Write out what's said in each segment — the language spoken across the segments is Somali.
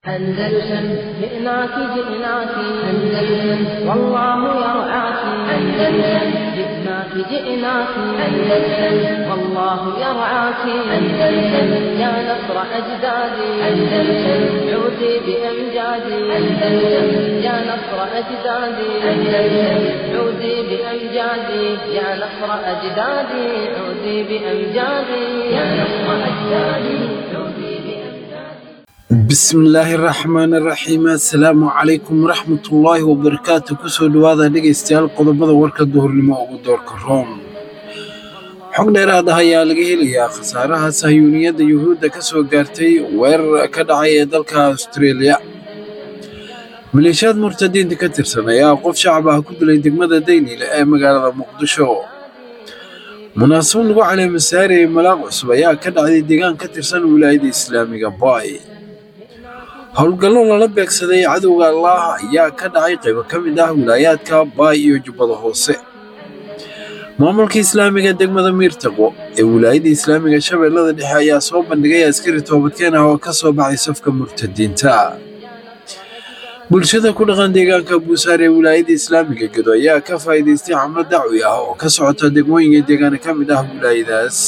أندلسن جئناك جئناك أندلسن والله يرعاك أندلسن جئناك جئناك أندلسن والله يرعاك أندلسن يا نصر أجدادي أندلسن عودي بأمجادي أندلسن يا نصر أجدادي أندلسن عودي بأمجادي يا نصر أجدادي عودي بأمجادي يا نصر أجدادي عودي بأمجادي bismillaahi raxmaani raxiim assalaamu calaykum waraxmatullaahi wabarakaatu kusoo dhowaada dhegaystayaal qodobada warka duhurnimo ugu doorka room xog dheeraad ah ayaa laga helayaa khasaaraha sahyuuniyadda yuhuudda ka soo gaartay weerar ka dhacay ee dalka austareeliya maleeshiyaad murtadiinta ka tirsan ayaa qof shacab ah ku dilay degmada dayniile ee magaalada muqdisho munaasabad lagu caleemasaarayay malaaq cusub ayaa ka dhacday deegaan ka tirsan wilaayadda islaamiga baay howlgallo lala beegsaday cadowga allaah ayaa ka dhacay qaybo ka mid ah wilaayaadka baay iyo jubbada hoose maamulka islaamiga degmada miirtaqo ee wilaayadda islaamiga shabeellada dhexe ayaa soo bandhigay askari toobadkeen ah oo ka soo baxay safka murtadiinta bulshada ku dhaqan deegaanka buusaar ee wilaayadda islaamiga gedo ayaa ka faa'iidaystay xamlo dacwi ah oo ka socota degmooyinka deegaana ka mid ah wilaayadaas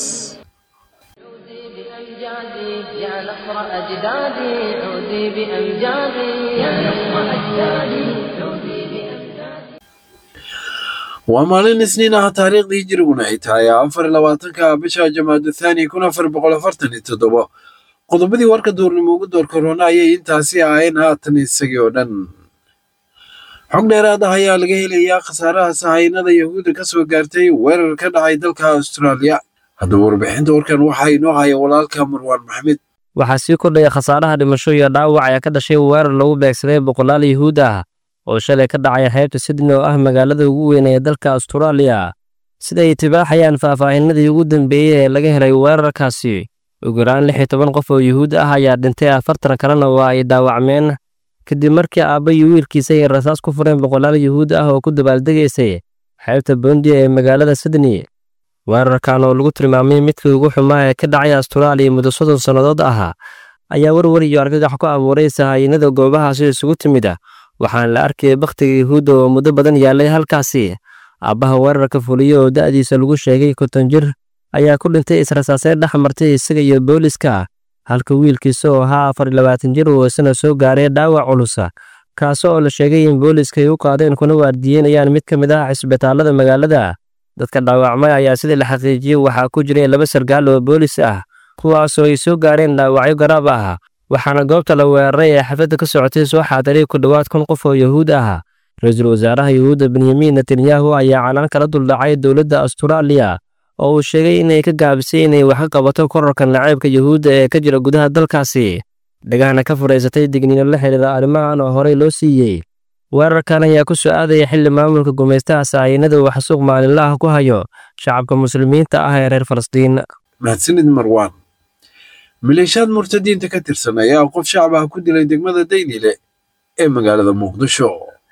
عودي بأمجادي يا نصر أجدادي عودي بأمجادي يا نصر أجدادي عودي بأمجادي waa maalin isniin ah taariikhdii hijriguna ay tahay afar iyo labaatanka bisha jamaada thaani kun afar boqol afartan iyo toddoba qodobadii warka duurnimo ugu door korona ayay intaasi ahayn haatan isagii oo dhan xog dheeraad ah ayaa laga helayaa khasaaraha sahaynada yahuudda ka soo gaartay weerar ka dhacay dalka austraaliya haddaba warbixinta warkan waxaa inoo haya walaalka marwaan maxmed waxaa sii kordhaya khasaaraha dhimasho iyo dhaawac ayaa ka dhashay weerar lagu beegsaday boqolaal yuhuud ah oo shalay ka dhacay xeebta sydney oo ah magaalada ugu weyn ee dalka austraaliya sida ay tibaaxayaan faahfaahinadii ugu dambeeyey ee laga helay weerarkaasi ugu yaraan lix iyo toban qof oo yuhuud ah ayaa dhintay afartan kalena waa ay dhaawacmeen kadib markii aabba iyo wiilkiisa ay rasaas ku fureen boqolaal yuhuud ah oo ku dabaaldegaysay xeebta bondi ee magaalada sydney weerarkan oo lagu tilmaamay midkii ugu xumaa ee ka dhacay asturaaliya muddo soddon sannadood ah ayaa warwar iyo argagax ku abuuray sahaayinada goobahaasi isugu timid ah waxaana la arkayay bakhtiga yuhuudda oo muddo badan yaallay halkaasi aabbaha weerarka fuliyo oo da'diisa lagu sheegay konton jir ayaa ku dhintay israsaasee dhex martay isaga iyo booliska halka wiilkiisa oo ahaa afar iyo labaatan jir uu isna soo gaaray dhaawac culusa kaasi oo la sheegay in booliska ay u qaadeen kuna waardiyeynayaan mid ka mid ah cisbitaallada magaalada dadka dhaawacmay ayaa sidii la xaqiijiyey waxaa ku jiray laba sargaal oo boolis ah kuwaasoo ay soo gaareen dhaawacyo garaab ah waxaana goobta la weeraray ee xafladda ka socotay soo xaadiray ku dhowaad kun qof oo yuhuud ah ra-iisul wasaaraha yuhuudda benyamin netanyahu ayaa canaan kala duldhacay dowladda asturaaliya oo uu sheegay inay ka gaabisay inay wax ka qabato korarka naceybka yuhuudda ee ka jira gudaha dalkaasi dhagahna ka furaysatay digniino la xidhiira arrimahan oo horey loo siiyey weerarkan ayaa ku soo aadaya xilli maamulka gumaystaha sahaynada uu xasuuq maalinlaha ku hayo shacabka muslimiinta ah ee reer falastiin mahadsanid marwaan maleeshiyaad murtadiinta ka tirsan ayaa qof shacab ah ku dilay degmada dayniile ee magaalada muqdisho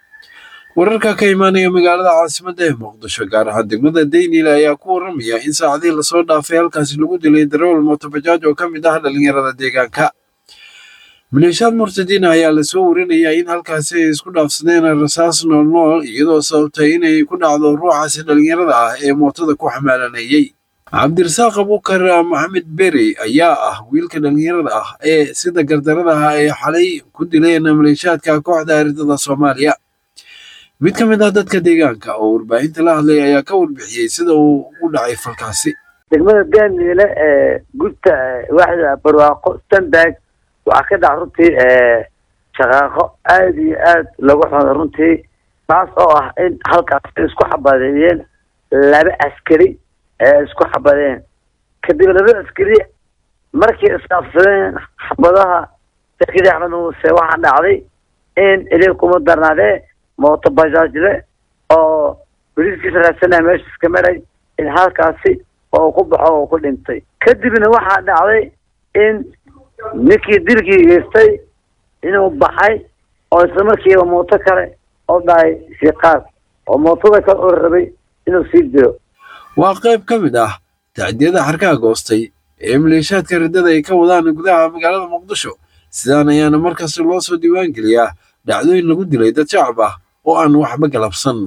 wararka ka imaanaya magaalada caasimadda ee muqdisho gaar ahaan degmada dayniile ayaa ku waramaya in saacadihii lasoo dhaafay halkaasi lagu dilay darawal mootobajaaj oo ka mid ah dhallinyarada deegaanka maleeshiyaad murtadiin ah ayaa lasoo warinayaa in halkaasi ay isku dhaafsadeen rasaas noolnool iyadoo sababtay inay ku dhacdo ruuxaasi dhallinyarada ah ee mootada ku xamaalanayey cabdirasaaq abuukar maxamed beri ayaa ah wiilka dhallinyarada ah ee sida gardarada ah ay xalay ku dileen maleeshiyaadka kooxda aridada soomaaliya mid ka mid ah dadka deegaanka oo warbaahinta la hadlay ayaa ka warbixiyey sida uu u dhacay falkaasi degmada gaaniile ee gudta waaxda barwaaqo stanberg waxaa ka dhac runtii shaqaaqo aada iyo aad lagu xuno runtii taas oo ah in halkaas isku xabadeeyeen laba askari ee isku xabadeen kadib laba askari markii isdhaafsadeen xabadaha sakidi axmed muuse waxaa dhacday in ilay kuma darnaadee mooto bajaajle oo boliiskiisa raadsanaya meesha iska maray in halkaasi oo ku baxo oo ku dhintay kadibna waxaa dhacday in ninkii dilkii geystay inuu baxay oo isla markiiba mooto kale oo dhahay siqaad oo mootada kale oo rabay inuu sii dilo waa qayb ka mid ah tacdiyada xarkaha goostay ee maleeshiyaadka riddada ay ka wadaan gudaha magaalada muqdisho sidaan ayaana markasta loo soo diiwaangeliyaa dhacdooyin lagu dilay dad shacab ah oo aan waxba galabsan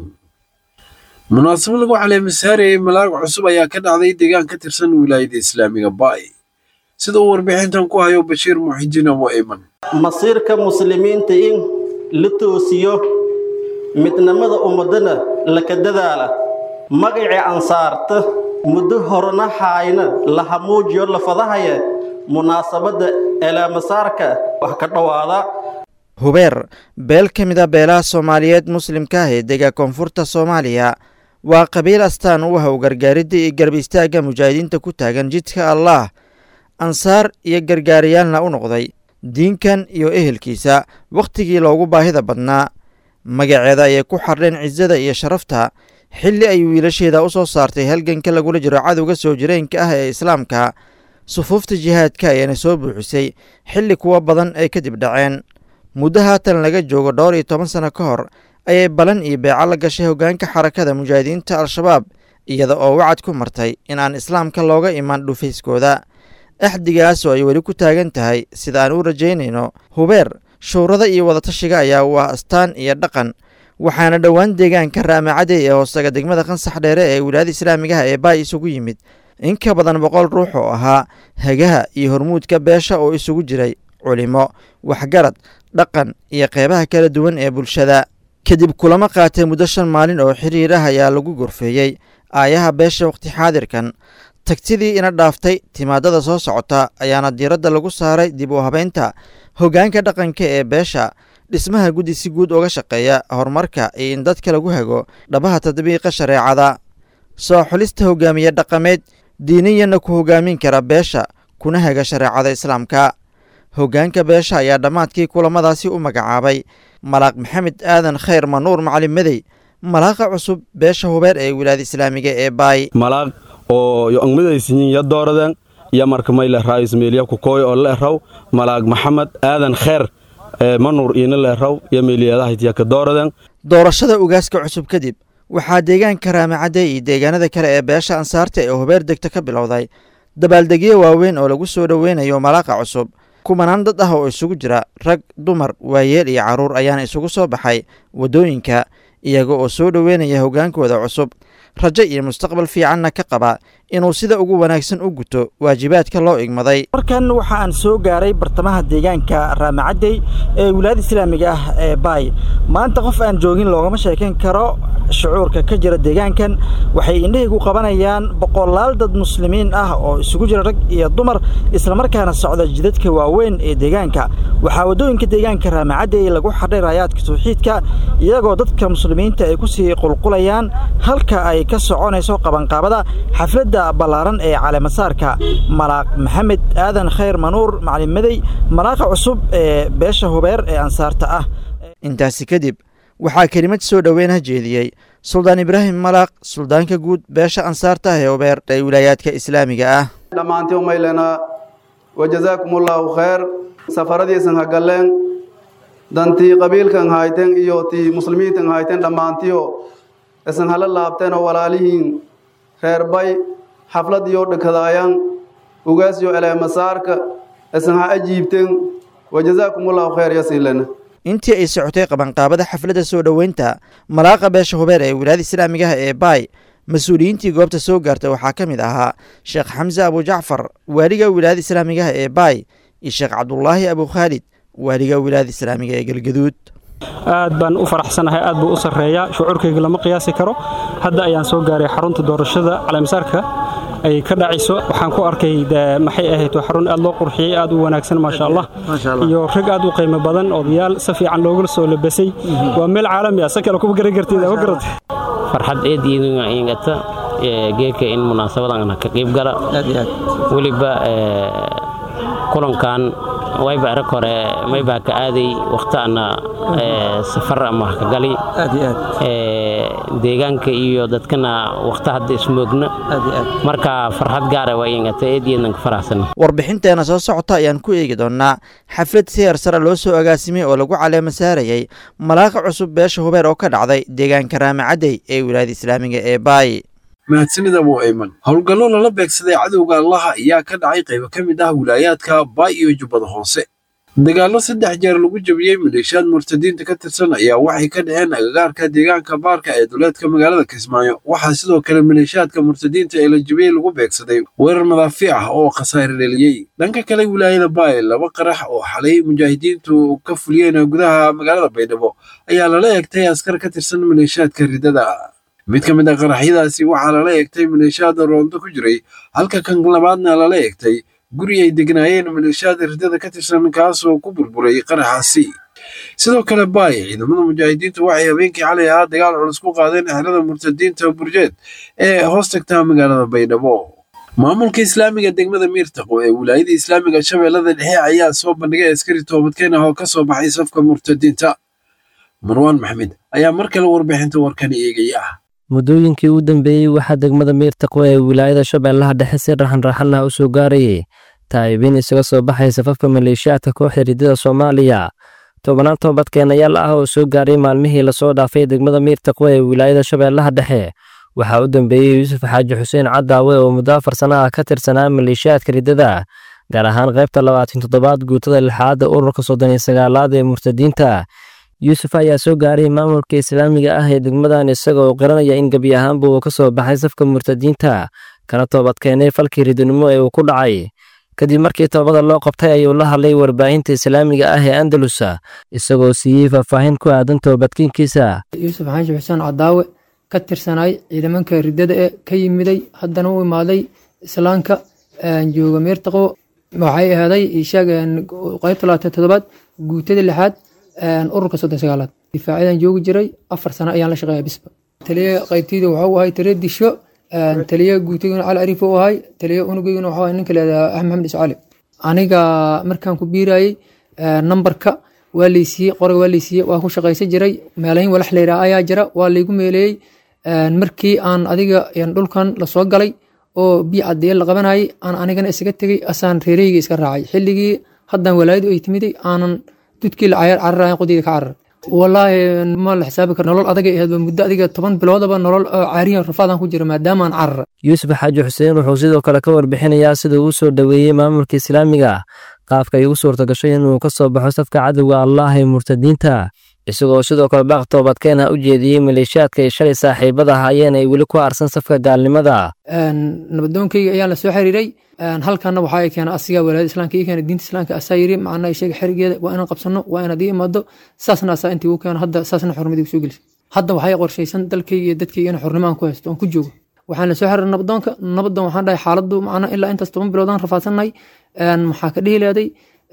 munaasabo lagu caleemasaarayay malaag cusub ayaa ka dhacday deegaan ka tirsan wilaayada islaamiga baay sida uu warbixintan ku hayo bashiir muxidiin abu ayman masiirka muslimiinta in la toosiyo midnimada ummadana laka dadaala magacii ansaarta muddo horena haayna la hamuujiyo la fadahaya munaasabadda eelaamasaarka wax ka dhowaada hubeer beel ka mid a beelaha soomaaliyeed muslimka ah ee dega koonfurta soomaaliya waa qabiil astaan u ah u gargaaridda iyo garba istaagga mujaahidiinta ku taagan jidka allaah ansaar iyo gargaariyaalna u noqday diinkan iyo ehelkiisa wakhtigii loogu baahida badnaa magaceeda ayay ku xardheen cisada iyo sharafta xilli ay wiilasheeda u soo saartay halganka lagula jiro cadowga soo jireenka ah ee islaamka sufuufta jihaadka ayaana soo buuxisay xilli kuwa badan ay kadib dhaceen muddo haatan laga joogo dhowr iyo toban sano ka hor ayay balan iyo beeco la gashay hoggaanka xarakada mujaahidiinta al-shabaab iyada oo wacad ku martay in aan islaamka looga iman dhufayskooda axdigaas oo ay weli ku taagan tahay sida aan u rajaynayno hubeer shuurada iyo wadatashiga ayaa u ah astaan iyo dhaqan waxaana dhowaan deegaanka raamacadey ee hoostaga degmada qansax dheere ee wilaayada islaamigaha ee baay isugu yimid in ka badan boqol ruux oo ahaa hagaha iyo hormuudka beesha oo isugu jiray culimo waxgarad dhaqan iyo qeybaha kala duwan ee bulshada kadib kulamo qaatay muddo shan maalin oo xiriir ah ayaa lagu gorfeeyey aayaha beesha wakhti xaadirkan tagtidii ina dhaaftay timaadada soo socota ayaana diiradda lagu saaray dib u habeynta hoggaanka dhaqanka ee beesha dhismaha guddi si guud uga shaqeeya horumarka iyo in dadka lagu hago dhabaha tadbiiqa shareecada soo xulista hogaamiye dhaqameed diiniyanna ku hogaamin kara beesha kuna haga shareecada islaamka hoggaanka beesha ayaa dhammaadkii kulamadaasi u magacaabay malaaq maxamed aadan khayr manuur macalin medey malaaqa cusub beesha hubeer ee wilaayada islaamiga ee baay malaaq oo yo angmadaysiyin ya dooradan iyo marka may lehraa ismeeliya kukooy oo leehraw malaaq maxamed aadan khayr manuur iina leehraw iyo meeliyadahaytiya ka dooradan doorashada ugaaska cusub kadib waxaa deegaanka raamacadey iyo deegaanada kale ee beesha ansaarta ee hubeer degta ka bilowday dabaaldegyo waaweyn oo lagu soo dhoweynayo malaaqa cusub kumanaan dad ah oo isugu jira rag dumar waayeel iyo carruur ayaana isugu soo baxay waddooyinka iyaga oo soo dhoweynaya hoggaankooda cusub rajo iyo mustaqbal fiicanna ka qaba inuu sida ugu wanaagsan u guto waajibaadka loo igmaday markan waxa aan soo gaaray bartamaha deegaanka raamacadey ee wilaayada islaamiga ah ee baay maanta qof aan joogin loogama sheekayn karo shucuurka ka jira deegaankan waxay indhahaygu qabanayaan boqolaal dad muslimiin ah oo isugu jira rag iyo dumar islamarkaana socda jidadka waaweyn ee deegaanka waxaa waddooyinka deegaanka raamacadey lagu xadhay raayaadka tawxiidka iyagoo dadka muslimiinta ay kusii qulqulayaan halka ay ka soconayso qabanqaabada xafladda ballaaran ee caleemasaarka malaaq maxamed aadan khayr manuur macalin medey malaaqa cusub ee beesha hubeer ee ansaarta ah intaasi kadib waxaa kelimad soo dhoweyn ha jeediyey suldaan ibraahim malaaq suldaanka guud beesha ansaarta ah ee hubeer ee wilaayaadka islaamiga ah dhammaantii umaylena wajazaakum allaahu khayr safaradiisan ha galleen dantii qabiilkan hayteen iyo tii muslimiintan hayteen dhammaantiyo isan hala laabteen oo walaalihiin reer bay xaflad iyo dhakadaayaan ugaasyo eleemasaarka isan ha ajiibteen wajazaakum allahu khayr yasiilena intii ay socotay qabanqaabada xafladda soo dhoweynta malaaqa beesha hubeer ee wilaayada islaamigaha ee baay mas-uuliyiintii goobta soo gaartay waxaa ka mid ahaa sheekh xamse abujacfar waaliga wilaayada islaamigaha ee baay iyo sheekh cabdulaahi abukhaalid waaliga wilaayada islaamiga ee galgaduud aad baan u faraxsanahay aad buu u sarreeyaa shucuurkayga lama qiyaasi karo hadda ayaan soo gaaray xarunta doorashada caleemasaarka ay ka dhacayso waxaan ku arkay maxay ahayd waa xarun aad loo qurxiyey aad u wanaagsan maasha allah iyo rag aad u qiimo badan odayaal si fiican loogula soo labasay waa meel caalami ah si kale kuma garan kartid ma garata farxad eed ingata geedka in munaasabadan ka qayb gala weliba kulankan wayba arag hore maybaa ka aaday wakhtaana safar ama ka gali deegaanka iyo dadkana wakhta hadda ismoogna marka farxad gaara waa ingata eedyeednan ka faraxsan warbixinteena soo socota ayaan ku eegi doonnaa xaflad siyar sare loo soo agaasimay oo lagu caleema saarayay malaaqa cusub beesha hubeer oo ka dhacday deegaanka raamacadey ee wilaayada islaamiga ee baay mahadsanid abu ayman howlgallo lala beegsaday cadowga allaha ayaa ka dhacay qaybo ka mid ah wilaayaadka baay iyo jubbada hoose dagaallo saddex jeer lagu jabiyey maleeshiyaad murtadiinta ka tirsan ayaa waxay ka dhaceen agagaarka deegaanka baarka ee duleedka magaalada kismaayo waxaa sidoo kale maleeshiyaadka murtadiinta ee la jabiyey lagu beegsaday weerar madaafiic ah oo khasaare dheliyey dhanka kale wilaayada baay laba qarax oo xalay mujaahidiintu ka fuliyeen gudaha magaalada baydhabo ayaa lala eegtay askar ka tirsan maleeshiyaadka ridada mid ka mid a qaraxyadaasi waxaa lala eegtay maleeshiyaada roondo ku jiray halka kan labaadna lala eegtay guri ay degnaayeen maleeshiyaada ridada ka tirsan kaasoo ku burburay qaraxaasi sidoo kale baay ciidamada mujaahidiintu waxay habeenkii xalay ahaa dagaal culus ku qaadeen xerada murtadiinta burjeed ee hoos tagta magaalada baydhabo maamulka islaamiga degmada miirtaqo ee wilaayada islaamiga shabeellada dhexe ayaa soo bandhigay askari toobadkeen ah oo ka soo baxay safka murtadiinta marwaan maxmed ayaa mar kale warbixinta warkani eegaya muddooyinkii u dambeeyey waxaa degmada miirtaqo ee wilaayada shabeellaha dhexe si raxanraxan ah u soo gaarayay taa'ibiin isaga soo baxay safafka maleeshiyaadka kooxda ridada soomaaliya tobannaan toobadkeenayaal ah oo soo gaaray maalmihii lasoo dhaafay degmada miirtaqo ee wilaayada shabeellaha dhexe waxaa u dambeeyey yuusuf xaaji xuseen cadaawe oo muddo afar sana ah ka tirsanaa maleeshiyaadka ridada gaar ahaan qaybta labaatan toddobaad guutada lixaadda ururka soddon iyo sagaalaad ee murtadiinta yuusuf ayaa soo gaaray maamulka islaamiga ah ee degmadan isaga oo qiranaya in gebi ahaanba uu ka soo baxay safka murtadiinta kana toobadkeenay falkii ridinimo ee uu ku dhacay kadib markii toobada loo qabtay ayuu la hadlay warbaahinta islaamiga ah ee andalusa isagoo siiyey faahfaahin ku aadan toobadkiinkiisa yuusuf xaashi xuseen cadaawe ka tirsanaay ciidamanka ridada ee ka yimiday haddana u imaaday islaamka jooga meertaqo waxay ahaaday ishaag qaybta labaatan toddobaad guutada lixaad ururka soddon sagaalaad difaacadan joogi jiray afar sano ayaan la shaqeeya bisba taliya qaybtayda waxuu ahay taliya disho taliya guutayguna cali ariif u ahay taliya unugayguna waxuu ahay ninka leedaha axmed maxamed iscaali aniga markaan ku biirayey nambarka waa laysiiyey qoriga waa laysiiyey waa ku shaqaysan jiray meelahin walax layidhaha ayaa jira waa laygu meeleeyey markii aan adiga dhulkan lasoo galay oo biyo caddeeye la qabanayay aan anigana isaga tegey asaan reereyga iska raacay xilligii haddaan walaayadu ay timiday aanan dudkii la cayar cararayan qodiyda ka carar walaahi ma la xisaabi karo nolol adagay ahayd muddo adiga toban biloodaba nolol caariyan rafaadaan ku jira maadaama aan carar yuusuf xaaji xuseen wuxuu sidoo kale ka warbixinayaa sida uu soo dhoweeyey maamulka islaamiga qaabka ay ugu suurta gashay inuu ka soo baxo safka cadowga allaah ee murtadiinta isagoo sidoo kale baaq toobadkeena u jeediyey maleeshiyaadka ay shalay saaxiibada ahaayeen ay weli ku aarsan safka gaalnimada nabadoonkayga ayaan la soo xiriiray halkana waxaa keena asiga walaayada islaamka ii keena diinta islaamka asaa yiri macnaa sheega xerigeeda waa inaan qabsano waa inaad ii imaado saasna asaa intii uu keeno hadda saasna xurnimadii soo gelisay hadda waxay qorshaysan dalkayga iyo dadkayga in xurnimo aan ku haysto aan ku joogo waxaan la soo xiriiray nabadoonka nabadoon waxaan dhahay xaaladdu macnaa ilaa intaas toban biloodaan rafaadsannahay maxaa ka dhihi leeday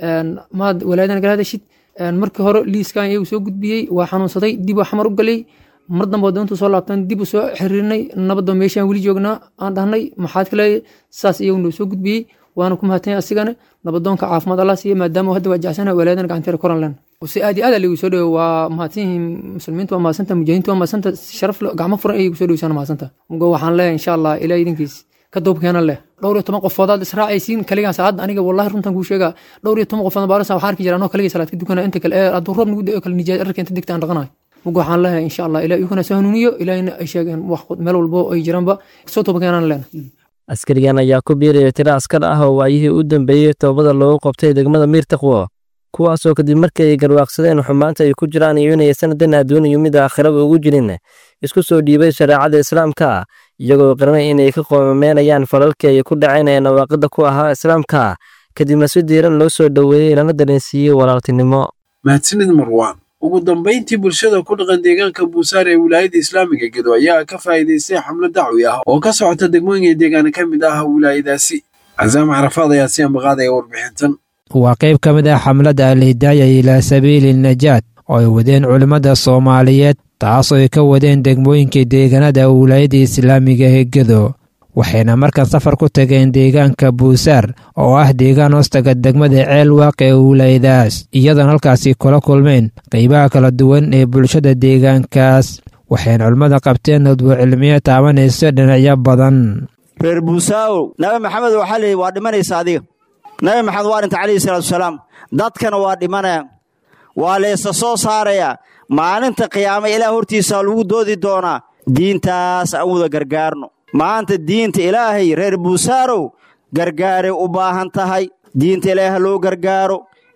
maad walaayadan gala hadashid markii hore liiskan iyagu soo gudbiyey waa xanuunsaday dib waa xamar u galay mar dambe doontu soo laabtan dib u soo xiriirnay nabadda meeshaan weli joognaa aan dhahnay maxaad kale saas iyagu noo soo gudbiyey waana ku mahadtanya asigana nabadoonka caafimaad allah siiya maadaama hadda waa jecsana walaayadan gacanteera koran len si aad iyo aad lagu soo dhowo waa mahadsan yihiin muslimiintu waa mahadsanta mujaahidiintu waa mahadsanta sharaf gacmo furan ayay gu soo dhowsaan mahadsanta mugo waxaan leeyahay insha allah ilaa idinkiis ka duubkeena leh dhowr iyo toban qofoodaad israacaysiin kaligaan saacadda aniga wallahi runtan kuu sheegaa dhowr iyo toban qofood baarasa waxaan arki jira anoo kaligay salaad ka dukana inta kale ee hadduu roob nagu da'o kale nijaad arka inta digta aan dhaqanayo mugo waxaan leeyahay insha allah ilaa iyukuna soo hanuuniyo ilaahina ay sheegeen wax meel walbo ay jiraanba soo toobakeenaan leena askarigan ayaa ku biiraya tiro askar ah oo waayihii u dambeeyey toobada loogu qabtay degmada miirtaqwo kuwaasoo kadib markii ay garwaaqsadeen xumaanta ay ku jiraan iyo inay sanadan adduuniyo mid aakhiraba ugu jirin isku soo dhiibay shareecada islaamka iyagoo qiranay inay ka qoomameenayaan falalkii ay ku dhaceen ee nawaaqida ku ahaa islaamka kadibna si diiran loo soo dhoweeyey lana dareensiiyey walaaltinimo mahadsanid marwaan ugu dambayntii bulshada ku dhaqan deegaanka buusaar ee wilaayada islaamiga gedo ayaa ka faa'iidaystay xamlo dacwi ah oo ka socota degmooyinka deegaana ka mid ah wilaayadaasi casaam carafaad ayaa si ambaqaadaya warbixintan waa qayb ka mid ah xamladda alhidaaya ilaa sabiili najaad oo ay wadeen culimmada soomaaliyeed taasoo ay ka wadeen degmooyinka deegaanada wilaayada islaamiga ee gedo waxayna markan safar ku tageen deegaanka buusaar oo ah deegaan hoostaga degmada ceel waaq ee wilaayadaas iyadoona halkaasi kula kulmeen qaybaha kala duwan ee bulshada deegaankaas waxayna culimmada qabteen nodwo cilmiyo taabanayso dhinacyo badan reer buusaawow nabi maxamed waxaa leeyihi waa dhimanaysa adiga nabi maxamed waa dhinta calayhi salaatuasalaam dadkana waa dhimanaya waa laysa soo saarayaa maalinta qiyaama ilaah hortiisaa lagu doodi doonaa diintaas aan wada gargaarno maanta diinta ilaahay reer buusaarow gargaaray u baahan tahay diinta ilaahay ha loo gargaaro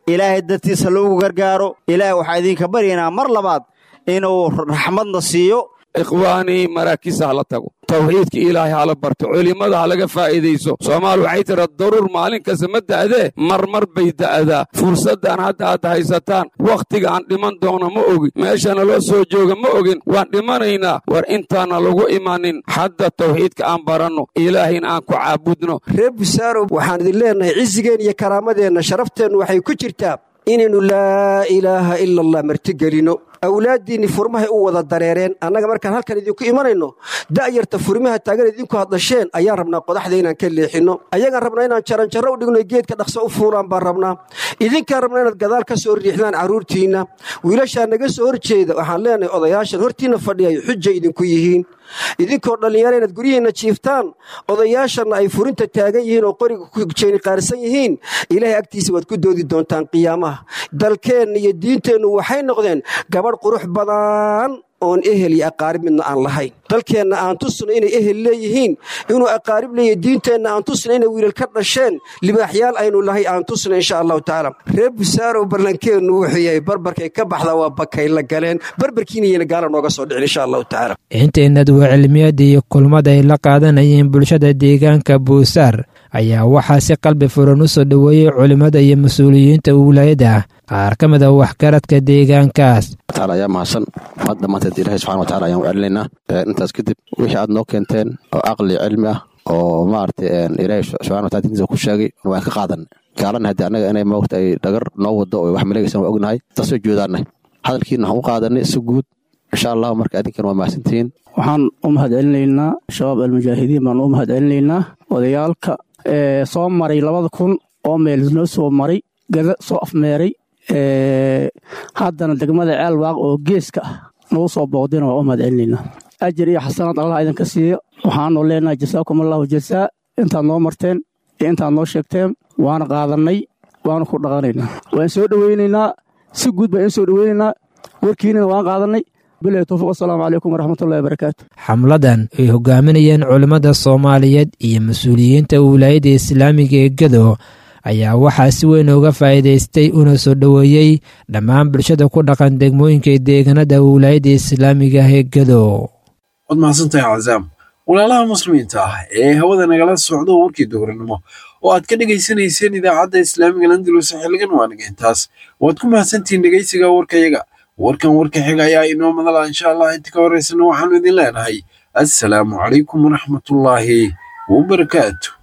ilaahay dartiisa loogu gargaaro ilaahay waxaa idinka baryaynaa mar labaad inuu raxmadna siiyo ikhwaanii maraakiisa hala tago tawxiidka ilaahay hala barto culimmada halaga faa'iidayso soomaal waxay tira daruur maalin kasta ma da'dee marmar bay da'daa fursaddan hadda aad haysataan wakhtiga aan dhiman doono ma ogin meeshana loo soo jooga ma ogin waan dhimanaynaa war intaana lagu imanin hadda tawxiidka aan baranno ilaahayna aan ku caabudno reer busaarow waxaan idin leennahay cisigeenna iyo karaamadeenna sharafteennu waxay ku jirtaa inaynu laa ilaaha ila allah martigelinno awlaaddiinni furmahay u wada dareereen annaga markaan halkan idinku imanayno da'yarta furmaha taagan idinku hadasheen ayaan rabnaa qodaxda inaan ka leexinno ayagaan rabnaa inaan jaranjarro u dhigno geedka dhaqso u fuulaan baan rabnaa idinkaan rabnaa inaad gadaal ka soo riixdaan carruurtiinna wiilashaa naga soo horjeeda waxaan leenahay odayaashan hortiinna fadhiyay xujay idinku yihiin idinkoo dhallinyaro inaad guryihiinna jiiftaan odayaashanna ay furinta taagan yihiin oo qoriga ku jeeni qaarsan yihiin ilaahay agtiisa waad ku doodi doontaan qiyaamaha dalkeenna iyo diinteennu waxay noqdeen gabadh qurux badan oon ehel iyo aqaarib midna aan lahayn dalkeenna aan tusno inay ehel leeyihiin inuu aqaarib leeyahy diinteenna aan tusna inay wiilal ka dhasheen libaaxyaal aynu lahay aan tusna insha allahu tacaala reer busaarow ballankeennu wuxuu yahay barbarkay ka baxda waa bakay la galeen barbarkiinayana gaala nooga soo dhicin insha allahu tacaala intaynad waa cilmiyada iyo kulmada ay la qaadanayeen bulshada deegaanka buusaar ayaa waxaa si qalbi furan u soo dhoweeyey culimmada iyo mas-uuliyiinta wilaayada qaar ka mid a waxgaradka deegaankaas ayaa mahadsan mad dhammaanteed ilaahay subxana watacala ayaan u celinaynaa intaas kadib wixii aad noo keenteen oo caqli cilmi ah oo maaragtay ilaahay subxana watala dintiisa ku sheegay waan ka qaadan gaalana haddii annaga inay moogta ay dhagar noo wado oo wax maleegaysan waa ognahay taasoo joodaanay hadalkiina waxaan u qaadanay si guud insha allahu marka adinkan waa mahadsantihiin waxaan u mahad celinaynaa shabaab almujaahidiin baan u mahad celinaynaa odayaalka soo maray labada kun oo meel noo soo maray gada soo afmeeray haddana degmada ceelwaaq oo geeska ah nagu soo booqdina waa u mahad celinaynaa ajir iyo xasanaad allah idinka siiyo waxaanu leenahay jasaakum allahu jasaa intaad noo marteen iyo intaad noo sheegteen waana qaadannay waana ku dhaqanaynaa waan soo dhoweynaynaa si guud baan in soo dhoweynaynaa warkiinina waan qaadannay bilahi towfiq wasalaamu calaykum waraxmatullahi wabarakaatu xamladan ay hogaaminayeen culimmada soomaaliyeed iyo mas-uuliyiinta wilaayadda islaamiga ee gado ayaa waxaa si weyn uga faa'iidaystay una soo dhoweeyey dhammaan bulshada ku dhaqan degmooyinka deegaanada wilaayadda islaamiga ee gado waad mahadsantahay cazaam walaalaha muslimiinta ah ee hawada nagala socdo warkii dowranimo oo aad ka dhegaysanayseen idaacadda islaamiga landulus xilligan waaniga intaas waad ku mahadsantihiin dhegaysiga warkayaga warkan warka xiga ayaa inoo madala insha allah inta ka horeysana waxaanu idin leenahay assalaamu calaykum waraxmatullaahi wabarakaatu